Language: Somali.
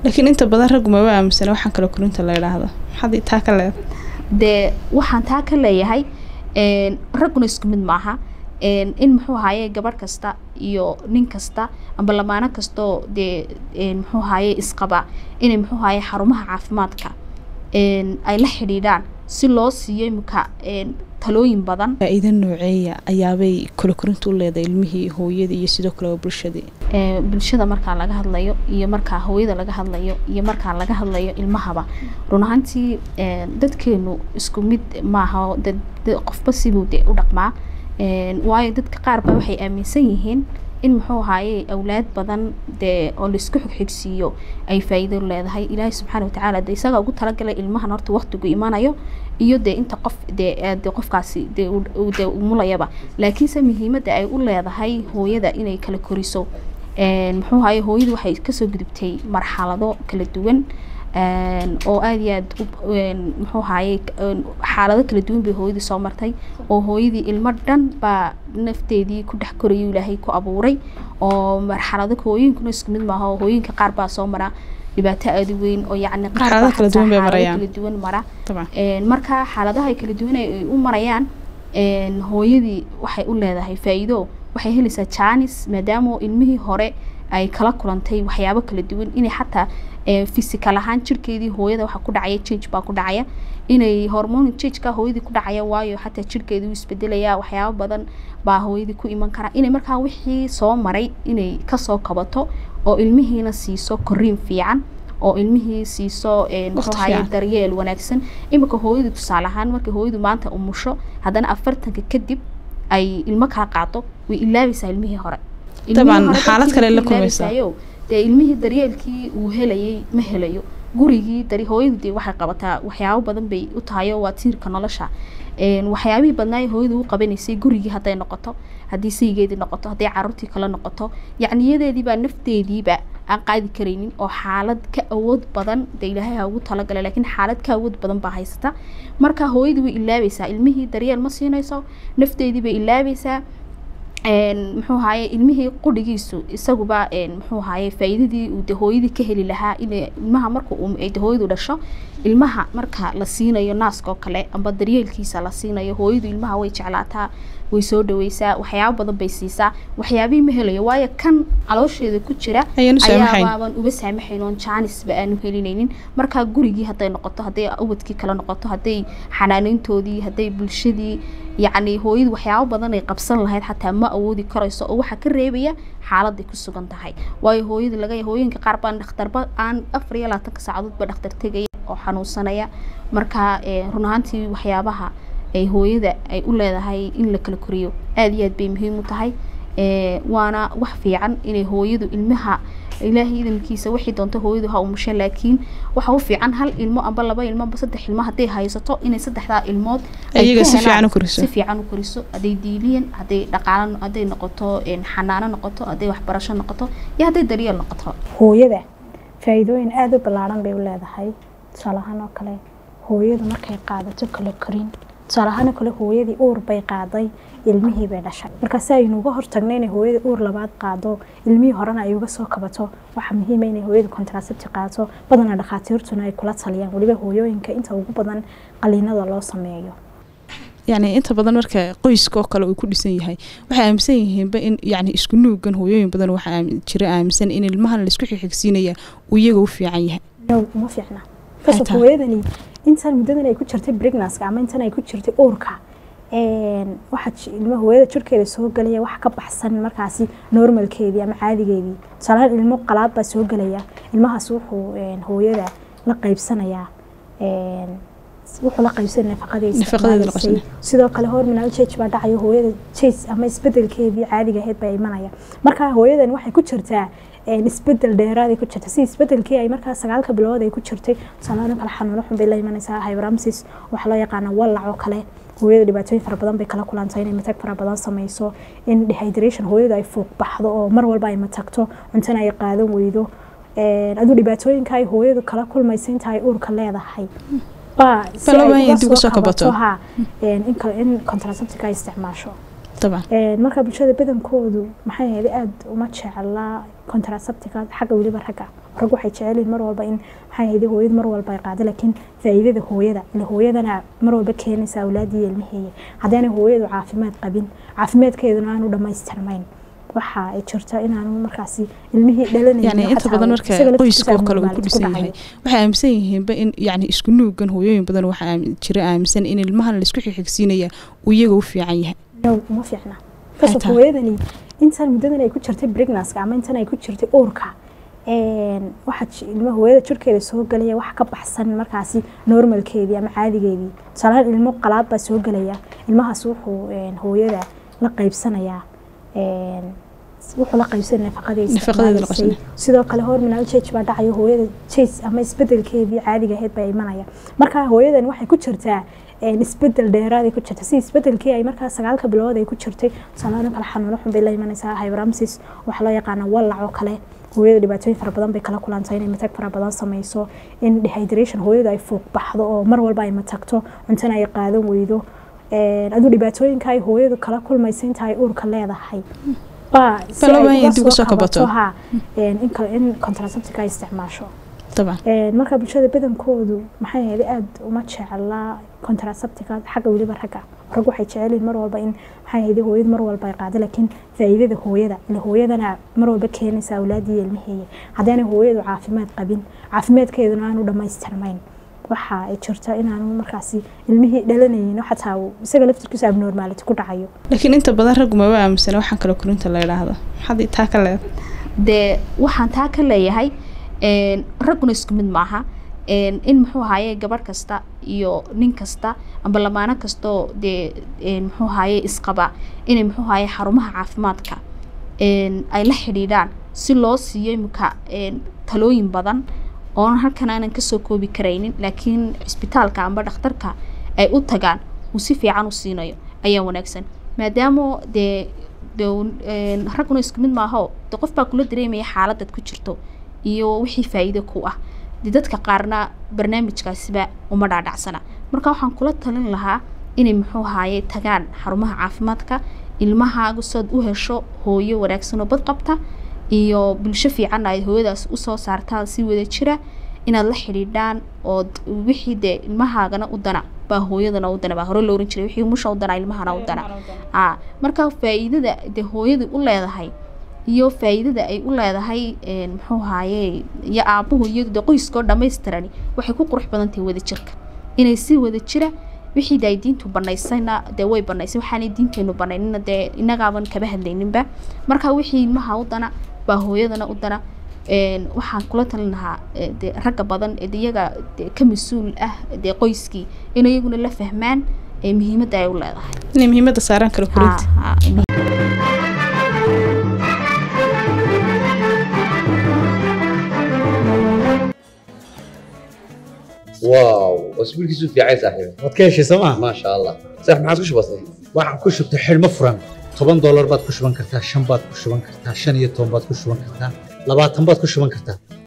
laakiin inta badan raggu maba aaminsana waxaan kale korinta la idhaahdo maxaad taa ka leedahay dee waxaan taa ka leeyahay een, ragguna isku mid maaha een, in muxuu ahaye gabadh kasta iyo nin kasta amba lamaano kastoo dee een, muxuu ahaye isqaba inay muxuu ahaye xarumaha caafimaadka een, ay la xidhiidhaan si loo siiyo imika een, talooyin badan faa-iido nooceeya ayaabay kale korinta u leedahay ilmihii hooyadii iyo sidoo kale bulshadii ee, bulshada markaa laga hadlayo iyo markaa hooyada laga hadlayo iyo markaa laga hadlayo ilmahaba run ahaantii ee, dadkeenu isku mid maaha oo dad- dad- qofba sibuu de u dhaqmaa Een, waayo dadka qaar ba waxay aaminsan yihiin in muxuu ahaaye awlaad badan dee oo laisku xigxigsiiyo ay faa'iido leedahay ilaahay subxaana watacaala de isagaa ugu talagalay ilmahan horta waqtigu imanayo iyo dee inta qof dee ee, dee qofkaasi dee uu- uu dee umulayaba laakiinse muhiimadda ay u leedahay hooyada inay kala koriso Een, muxuu ahaye hooyadu waxay kasoo gudubtay marxalado kala duwan een, oo aad iyo aad u- een, muxuu ahaye een, xaalado kala duwan bay hooyadii soo martay oo hooyadii ilmo dhan baa nafteedii ku dhex korayuu ilaahay ku abuuray oo marxalado hooyinkuna isku mid maaha oo hooyinka qaar baa soo mara dhibaato aad u weyn oo yacni qaar baa Marxalado kala xataa duwan bay xaalado marayaan. kala duwan mara dabcan Een, marka xaaladaha ay kala duwan ay u marayaan een, hooyadii waxay u leedahay faa'iido waxay helaysaa jaanis maadaama ilmihii hore ay kala kulantay waxyaabo kala duwan inay xataa ee, physical ahaan jirkeedii hooyada waxa ku dhacaya change baa ku dhacaya inay hormone changeka hooyadii ku dhacaya waayo xataa jirkeedii wuu isbedelaya waxyaabo badan baa hooyadii ku iman kara inay markaa wixii soo maray inay kasoo kabato oo ilmihiina siiso koriin fiican oo ilmihii siiso een, muxuu Waqti ahaye fiican. daryeel wanaagsan imika hooyadu tusaale ahaan markay hooyadu maanta umusho haddana afartanka kadib ay ilmo kala qaado way ilaabaysaa ilmihii hore Ilmihii Dabcan, hore xaalad dartiisa kale la ku kulmaysaa. ilaabaysaayo, dee ilmihii daryeelkii uu helayay ma helayo gurigii dari hooyadu dee waxay qabataa waxyaabo badan bay u tahay oo waa tiirka nolosha Een, waxyaabihii badnaa hooyadu u qabanaysay gurigii hadday noqoto haddii saygeedii noqoto hadday caruurtii kale noqoto yacni iyadeediibaa nafteediiba aan qaadi karaynin oo xaalad ka awood badan dee ilaahay ha ugu talagalay laakiin xaalad ka awood badan baa haysata marka hooyadii way ilaabaysaa ilmihii daryeel ma siinayso nafteedii bay ilaabaysaa een, muxuu ahaye ilmihii qudhigiisu isaguba een, muxuu ahaye faa'iidadii uu de hooyadii ka heli lahaa in ilmaha marka uu ay de hooyadu dhasho ilmaha marka la siinayo naaska oo kale amba daryeelkiisa la siinayo hooyadu ilmaha way jeclaataa way soo dhaweysaa waxyaabo badan bay siisaa waxyaabihii ma helayo waayo kan caloosheeda ku jira Ayaan u saamaxayn. ayaaban uba saamaxayn oon jaanisba aanu helinaynin markaa gurigii hadday noqoto hadday ubadkii kale noqoto hadday xanaaneyntoodii hadday bulshadii yacni hooyadu waxyaabo badan ay qabsan lahayd xataa ma awoodi karayso oo waxaa ka reebaya xaaladay ku sugan tahay waayo hooyada laga hooyinka qaar baan dhakhtarba aan afar iyo labaatanka saacadoodba dhakhtar tegaya oo xanuunsanaya marka eh, run ahaantii waxyaabaha ay hooyada ay u leedahay in la kala koriyo aad iyo aad bay muhiim u tahay Eh, waana wax fiican inay hooyadu ilmaha ilaahay idamkiisa wixii doonto hooyadu ha umushe laakiin waxa u fiican hal ilmo amba laba ilmo amba saddex ilmo hadday haysato inay saddexdaa ilmood ay Iyaga ka si helaan- fiican u koriso. si fiican u koriso hadday diiliyan hadday dhaqaalo hadday noqoto een, xanaano noqoto hadday waxbarasho noqoto iyo hadday daryeel noqoto hooyada faa'iidooyin aada u ballaaran bay u leedahay tusaale ahaan oo kale hooyadu markay qaadato kala korin tusaale ahaan oo kale hooyadii uur bay qaaday ilmihii bay dhashay marka si aynu uga hortagno inay hooyada uur labaad qaado ilmihii horena ay uga soo kabato waxaa muhiima inay hooyada contraceptive qaadato badanaa dhakhaatiirtuna ay kula taliyaan weliba hooyooyinka inta ugu badan qaliinada loo sameeyo yacni inta badan marka qoyska oo kale uu ku dhisan yahay waxay aaminsan yihiinba in yacni isku nuugan hooyooyin badan waxaa aamin- jira aaminsan in ilmahan laisku xigxigsiinaya uu iyaga u fiican yahay no uma fiicna kasoo tahay? hooyadani intan muddadan ay ku jirtay pregnancy ama intan ay ku jirtay uurka een, waxa ji- ilmo hooyada jirkeeda soo gelaya wax ka baxsan markaasi normalkeedii ama caadigeedii tusaalahaan ilmo qalaad baa soo gelaya ilmahaas wuxuu een, hooyada la qaybsanayaa een, wuxuu la qaybsanaya nafaqadiisa Nafaqadeeda la maalisay. sidoo kale hormonal change baa dhacayo hooyada change ama isbedelkeedii caadiga ahayd baa imanaya marka hooyadan waxay ku jirtaa een, isbedel dheeraaday ku jirta si isbedelkii ay markaa sagaalka bilood ay ku jirtay tusaalahaan kale xanuuno xun bay la imanaysaa hyperamsis waxaa loo yaqaana wallac oo kale hooyada dhibaatooyin fara badan bay kala kulantay inay matag fara badan sameyso in dehydration hooyada ay fuuq baxdo oo mar walba ay matagto cuntana ay qaadan weydo Een, aduu dhibaatooyinka ay hooyadu kala kulmaysa inta ay uurka leedahay baa si Bal ay waa uga inay dib u soo soo kabato. ha een, in kale in contraceptive ay isticmaasho dabcan Een, marka bulshada badankoodu maxay ahayd aada uma jeclaa contraceptica xagga weliba ragga rag waxay jecel yihiin mar walba in maxay ahayd hooyada mar walba ay qaado laakiin faa'iidada hooyada ila hooyadana mar walba keenaysa awlaadii iyo ilmaheeya haddaanay hooyadu caafimaad qabin caafimaadkeeduna aanu dhammaystirnayn waxa ay jirta inaanu markaasi ilmihii dhalanaynin yani inta badan marka qoyska oo kale uu ku dhisan yahay waxay aaminsan yihiinba in yani isku nuugan hooyooyin badan waxaa jira aaminsan in ilmahan laisku xigxigsiinaya uu iyaga u fiican yahay uma fiicna kasoo hooyadani intan muddadan ay ku jirtay pregnanska ama intan ay ku jirtay uurka waxa ilma hooyada jirkeeda soo galaya wax ka baxsan markaasi normalkeedii ama caadigeedii tusaalahaan ilmo qalaad baa soo gelaya ilmahaas wuxuu hooyada la qaybsanayaa wuxuu la qaybsanaya nafaqadeeda sidoo kale hormonal change baa dhacayo hooyada change ama isbedelkeedii caadiga ahayd baa imanaya marka hooyadan waxay ku jirtaa isbedel dheeraad ku jirta si isbedelkii ay markaa sagaalka bilood ay ku jirtay tusaalahaan kale xanuuno xun bay la imanaysaa hyperamsis waxaa loo yaqaana wallac oo kale hooyada dhibaatooyin fara badan bay kala kulantay inay matag fara badan sameyso in dehydration hooyadu ay fuuq baxdo oo mar walba ay matagto cuntana ay qaadan weydo aduu dhibaatooyinka ay hooyadu kala kulmaysa inta ay uurka leedahay in contraceptica ay isticmaasho marka bulshada badankoodu maxay ahayd aada uma jecla contraceptica xagga weliba ragga rag waxay jecel yihiin mar walba in maxay ahayd hooyadu mar walba ay qaado laakiin faa'iidada hooyada ila hooyadana mar walba keenaysa awlaadii iyo ilmaheeya haddaanay hooyadu caafimaad qabin caafimaadkeeduna aanu dhammaystirnayn waxa ay jirta inaanu markaasi ilmihii dhalanaynin xataa isaga laftirkiisa abnormality ku dhacayo laakiin inta badan raggu maba aaminsana waxaan kale korinta la yidhaahdo maxaad taa ka leedahay dee waxaan taa ka leeyahay ragguna isku mid maaha in muxuu ahaaye gabadh kasta iyo nin kasta amba lamaano kastoo dee muxuu ahaaye isqaba inay muxuu ahaaye xarumaha caafimaadka ay la xidhiidhaan si loo siiyo imika talooyin badan oon halkan aanan kasoo koobi karaynin laakiin cisbitaalka amba dhakhtarka ay u tagaan uu si fiican u siinayo ayaa wanaagsan maadaama dee de ragguna isku mid maaho de qof baa kula dareemaya xaaladaad ku jirto iyo wixii faa'iido ku ah de dadka qaarna barnaamijkaasiba uma dhaadhacsana marka waxaan kula talin lahaa inay muxuu ahaaye tagaan xarumaha caafimaadka ilmahaaga sood u hesho hooyo wanaagsan oo bad qabta iyo bulsho fiicanna ay hooyadaas usoo saartaan si wada jira inaad la xidhiidhaan ood wixii dee ilmahaagana u dana baa hooyadana u dana baa hore loo oran jiray wixii musha u dana ilmahana u dana a marka faa'iidada dee hooyadu u leedahay iyo faa'iidada ay u leedahay muxuu ahaaye iyo aabuhu iyadu dee qoyskoo dhammaystirani waxay ku qurux badan tahay wada jirka inay si wada jira wixii de ay diintu banaysayna dee way banaysay waxaanay diinteenu banaynina dee inagaaban kaba hadlayninba marka wixii ilmaha u dana baa hooyadana u dana waxaan kula talin lahaa de ragga badan ee iyaga ka mas-uul ah dee qoyskii in iyaguna la fahmaan muhiimadda ay u leedahay inay muhiimadda saaraan kala korinta واو اسبوع كيسو في عايز صاحبي waad ka heshay sooma ما شاء الله صح ما عادش بسيط waxaan ku shubtay xidhmo furan toban doolar baad ku shuban kartaa shan baad ku shuban kartaa shan iyo toban baad ku shuban kartaa labaatan baad ku shuban kartaa